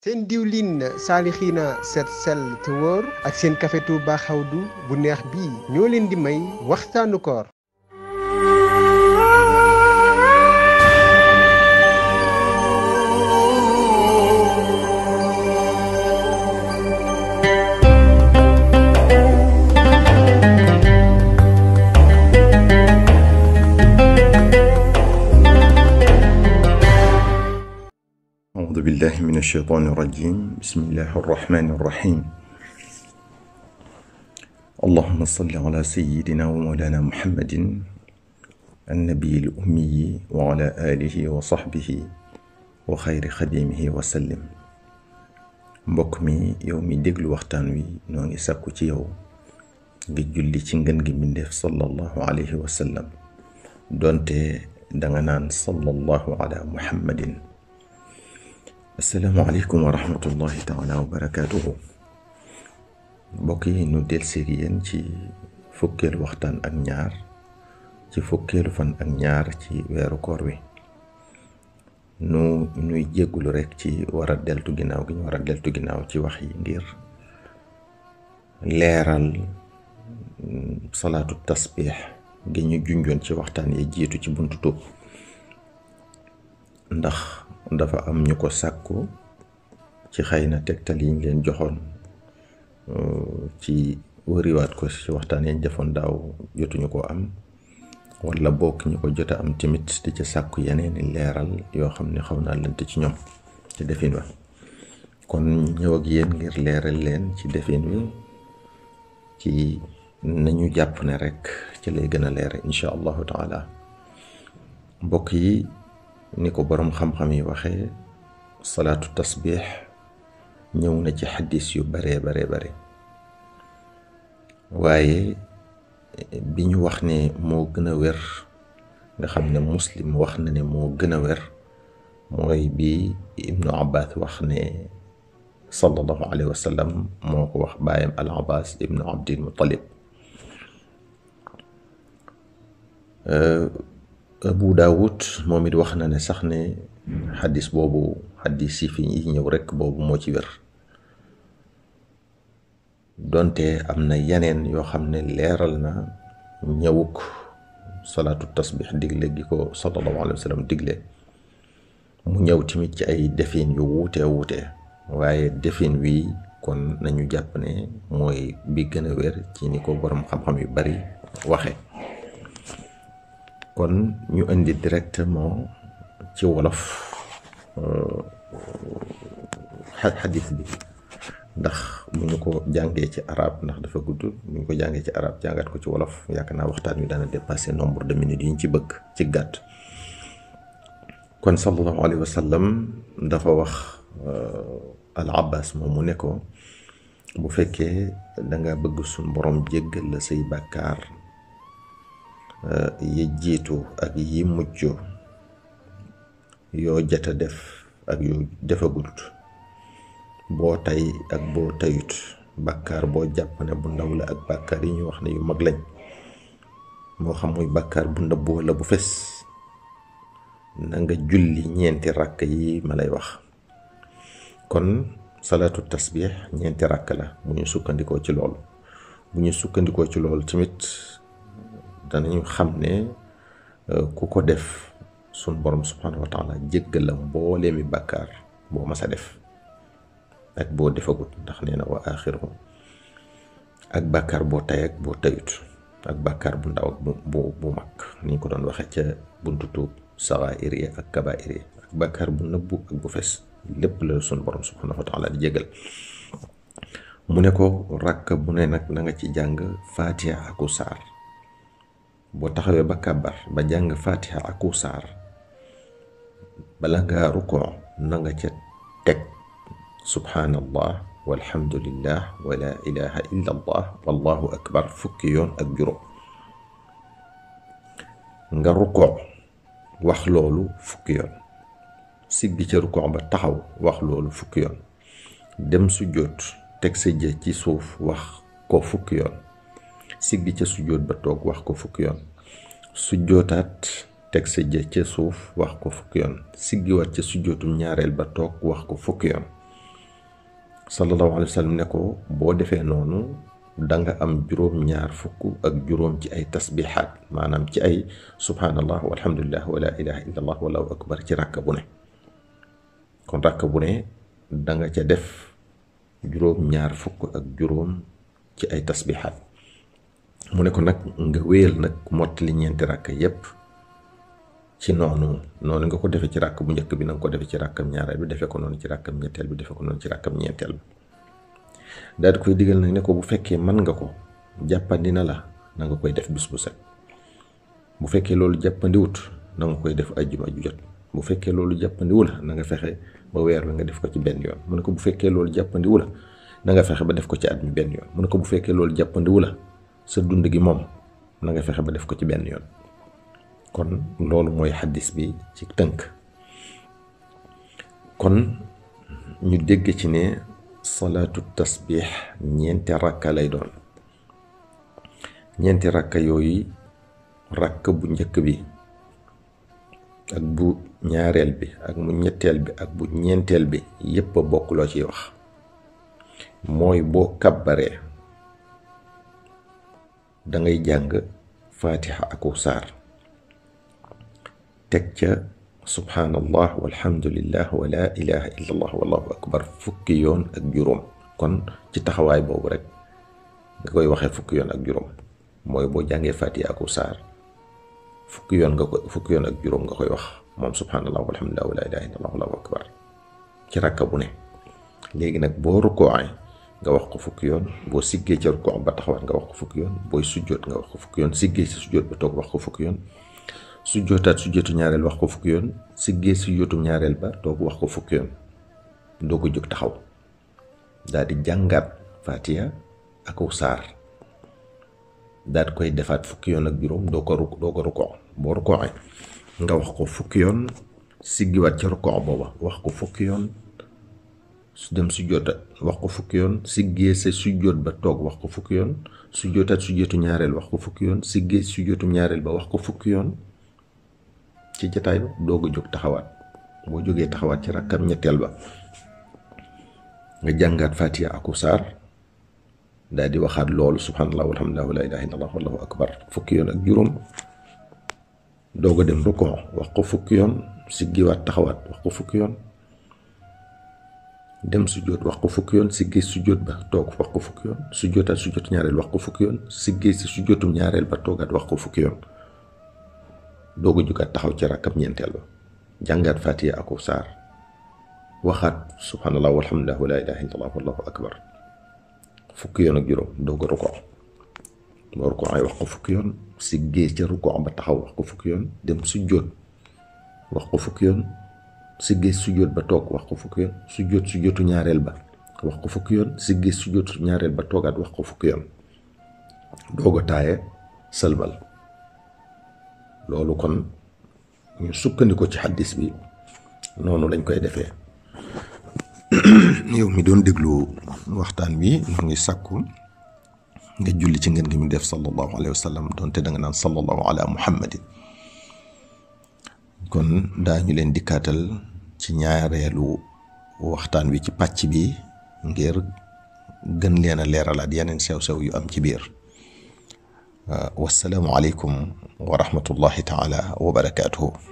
seen diwlin saalixiina seet sell te wóor ak seen café Touba xawdu bu neex bii ñoo leen di may waxtaanu koor أعوذ بالله من الشيطان الرجيم بسم الله الرحمن الرحيم اللهم صل على سيدنا ومولانا محمد النبي الأمي وعلى آله وصحبه وخير خديمه وسلم mbokk mi yow mi déglu waxtaan wi noo ngi sàkku ci yow nga julli ci ngën gi mbindeef sallallahu alayhi wa sallam doonte danga naan sallallahu ala muhammadin asalaamaaleykum wa rahmatullahi taala wa barakaatuhu mbokk yi nu del séegi yéen ci fukkeelu waxtaan ak ñaar ci fukkeelu fan ak ñaar ci weeru koor wi nu nuy jéggulu rekk ci war a deltu ginnaaw gi ñu war a deltu ginnaaw ci wax yi ngir leeral salaatu tasbiix gi ñu junjoon ci waxtaan yi jiitu ci buntu tuub ndax dafa am ñu ko sàkku ci xëy na tegtal yiñ leen joxoon ci wëriwaat ko ci waxtaan yañ defoon daaw jotuñu ko am wala bokk ñu ko jota am tamit di ca sàkku yeneeni leeral yoo xam ne xaw naa lënt ci ñoom ci defin wa kon ñëw ak yéen ngir leeral leen ci defin wi ci nañu jàpp ne rek ci lay gën a leere incha allahu taala mbokk yi ni ko boroom xam-xam yi waxee salaatu tasbiix ñëw na ci xaddis yu baree bare bare waaye bi ñu wax ne moo gën a wér nga xam ne muslim wax na ne moo gën a wér mooy bi ibnu abbas wax ne sallallahu alayhi wa sallam moo ko wax baayam al abbas ibnu abdil muttalib abu daawud moom it wax na ne sax ne xaddis boobu xaddis yi fi ñëw rekk boobu moo ci wér donte am na yeneen yoo xam ne leeral na ñëwuk salaatu tasbix digle gi ko sallallahu alayhi wa sallam digle mu ñëw tamit ci ay defin yu wuute wuute waaye defin wi kon nañu jàpp ne mooy bi gën a wér ci ni ko boroom xam-xam yu bari waxe kon ñu indi directement ci wolof xadis bi ndax bu ñu ko jàngee ci arab ndax dafa gudd bu ñu ko jàngee ci arab jàngat ko ci wolof yaakaar naa waxtaan wi dana dépasser nombre de minutes yi ñu ci bëgg ci gàtt kon sallallahu alayhi wa sallam dafa wax al abbas moom mu ne ko bu fekkee danga bëgg suñ borom jéggal la say bàkkaar yi jiitu ak yi mujj yoo jata def ak yoo defagult boo tay ak boo tayut bàkkaar boo jàpp ne bu ndaw la ak bàkkaar yi ñu wax ne yu mag lañ moo xam muy bàkkaar bu nëbb wala bu fes na nga julli ñeenti rakk yi ma lay wax kon salaatu tasbiix ñeenti rakk la bu ñu sukkandikoo ci loolu bu ñu sukkandikoo ci loolu tamit danañu xam ne ku ko def sun borom subhanahu wa taala jéggal la mboolee mi bàkkaar boo mas a def ak boo defagut ndax nee na wa axiru ak bàkkaar boo tay ak boo tayut ak bàkkaar bu ndaw ak bu bu mag ni ñu ko doon waxee ca buntu tuub saxaa'ir yi ak kabaa'ir yi ak bàkkaar bu nëbbu ak bu fes lépp la sun borom subhanahu wa taala di jéggal mu ne ko rakk bu ne nag na nga ci jàng faatiha aku saar boo taxawee ba kàbbar ba jàng fatiha aku saar bala ngaa rukoo na nga ca teg subhaanallah walhamdulillah wa la ilaha illa allah wallahu akbar fukki yoon ak juróom nga rukoo wax loolu fukki yoon siggi ca rukoo ba taxaw wax loolu fukki yoon dem sujjóot teg sa jë ci suuf wax ko fukki yoon siggi ca sujjóot ba toog wax ko fukki yoon sujjóotaat teg sa jë ca suuf wax ko fukki yoon siggiwaat ca sujjóotum ñaareel ba toog wax ko fukki yoon sallallahu alayhi wa sallam ne ko boo defee noonu danga am juróom-ñaar fukk ak juróom ci ay tasbihaat maanaam ci ay subhanallah walhamdulillah wala ilaha illallah wallahu akbar ci ràkk bu ne kon ràkk bu ne danga ca def juróom-ñaar fukk ak juróom ci ay tasbihaat mu ne ko nag nga wéyal nag mottali ñeenti ràkk yépp ci noonu noonu nga ko defee ci ràkk bu njëkk bi na nga ko defee ci ràkkam ñaareel bi defee ko noonu ci ràkkam ñetteel bi defee ko noonu ci ràkkam ñeenteel bi daal di koy digal nag ne ko bu fekkee mën nga ko jàppandi na la na nga koy def bis bu set bu fekkee loolu jàppandiwut na nga koy def ajjuma ju jot bu fekkee loolu jàppandiwu la na nga fexe ba weer wi nga def ko ci benn yoon mu ne ko bu fekkee loolu jàppandiwu la na nga fexe ba def ko ci at mi benn yoon mu ne ko bu fekkee loolu jàppandiwu la sa dund gi moom na nga fexe ba def ko ci benn yoon kon loolu mooy xaddis bi ci tënk kon ñu dégg ci ne salaatu tasbix ñeenti rakka lay doon ñeenti rakka yooyu rakk bu njëkk bi ak bu ñaareel bi ak mu ñetteel bi ak bu ñeenteel bi yépp a bokk loo ciy wax mooy boo kàbbaree dangay jàng faatixa aku saar teg ca subhanallah walhamdulillah wa la ilaha illallah wallahu akbar fukki yoon ak juróom kon ci taxawaay boobu rek nga koy waxee fukki yoon ak juróom mooy boo jàngee faatixa aku saar fukki yoon nga ko fukki yoon ak juróom nga koy wax moom subhanallah walhamdulillah wa la ilaha illallah wallahu akbar ci rakka bu ne léegi nag boo rukkooee nga wax ko fukki yoon boo siggee ca rukkoo ba taxawaat nga wax ko fukki yoon booy sujjoot nga wax ko fukki yoon siggee ci sujjoot ba toog wax ko fukki yoon sujjootaat sujjootu ñaareel wax ko fukki yoon siggee sujjootu ñaareel ba toog wax ko fukki yoon doo ko jóg taxaw daal di jàngaat fatiha ak saar daal di koy defaat fukki yoon ak juróom doo ko ruk doo ko rukkoo boo rukkooee nga wax ko fukki yoon siggiwaat ca rukkoo booba wax ko fukki yoon su dem sujjoota wax ko fukki yoon siggee sa sujjoot ba toog wax ko fukki yoon sujjootaat sujjootu ñaareel wax ko fukki yoon siggee sujjootu ñaareel ba wax ko fukki yoon ci jataay ba doog a jóg taxawaat boo jógee taxawaat ci rakkam ñetteel ba nga jàngaat fatiha aku saar daal di waxaat loolu subhanallah walhamdulillah wa la ilaha illallah wallahu akbar fukki yoon ak juróom doog a dem rukkoo wax ko fukki yoon siggiwaat taxawaat wax ko fukki yoon dem sujjoot wax ko fukki yoon siggee sujjoot ba toog wax ko fukki yoon sujjootaat sujjootu ñaareel wax ko fukki yoon siggee si sujjootum ñaareel ba toogaat wax ko fukki yoon doog a jugaat taxaw ci rakkam ñeenteel ba jàngaat fatiha ak saar waxaat subhanallah walhamdulillah wa la ilaha illallah wallahu akbar fukki yoon ak juróom doog a rukkoo boo rukkoo ay wax ko fukki yoon siggee ca rukkoo ba taxaw wax ko fukki yoon dem sujjoot wax ko fukki yoon siggee sujjoot ba toog wax ko fukki yoon sujjoot sujjootu ñaareel ba wax ko fukki yoon siggee sujjootu ñaareel ba toogaat wax ko fukki yoon doog a taaye sëlmal loolu kon ñu sukkandiku ci xaddis bi noonu lañ koy defee yow mi doon déglu waxtaan bi ñu ngi sàkku nga julli ci ngeen gi mu def sallallahu alayhi wa sallam doonte da nga naan sallallahu ala muhammadin kon daañu leen dikkaatal ci ñaareelu waxtaan wi ci pàcc bi ngir gën leen a leeralaat yeneen sew-sew yu am ci biir wasalaamu aleykum wa rahmatullahi taala wa barakaatuhu